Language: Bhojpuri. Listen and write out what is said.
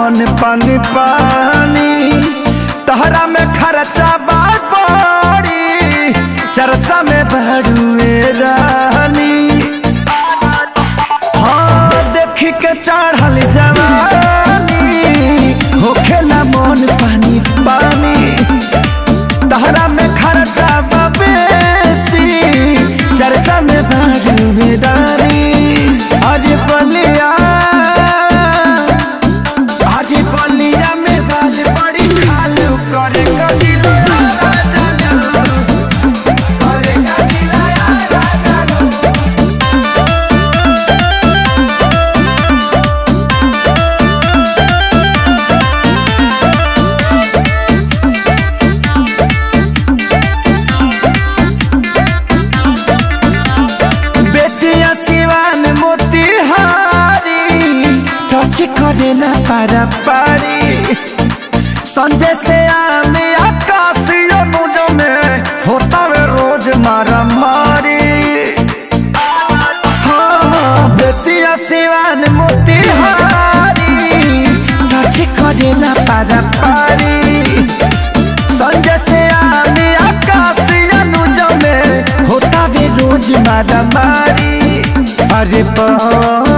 मन पानी पानी तहरा में खर्चा बात बड़ी चर्चा में बड़ुए रानी हाँ देखी के चढ़ल जवानी होखेला मन पानी पानी तहरा में खर्चा बा बेसी चर्चा में बड़ुए रानी अरे बलिया अरे बलिया में बाल बड़ी खालू करे कजिला करे कजिला बेटिया सिवान मोतिहारी टच करे ना पारा पारी संजय से आने आकाश अनुज में होता वे रोज मारा मारी हाँ बेटिया सिवान मोतिहारी टच करे ना पारा पारी संजय से आने आकाश अनुज में होता वे रोज मारा मारी अरे बा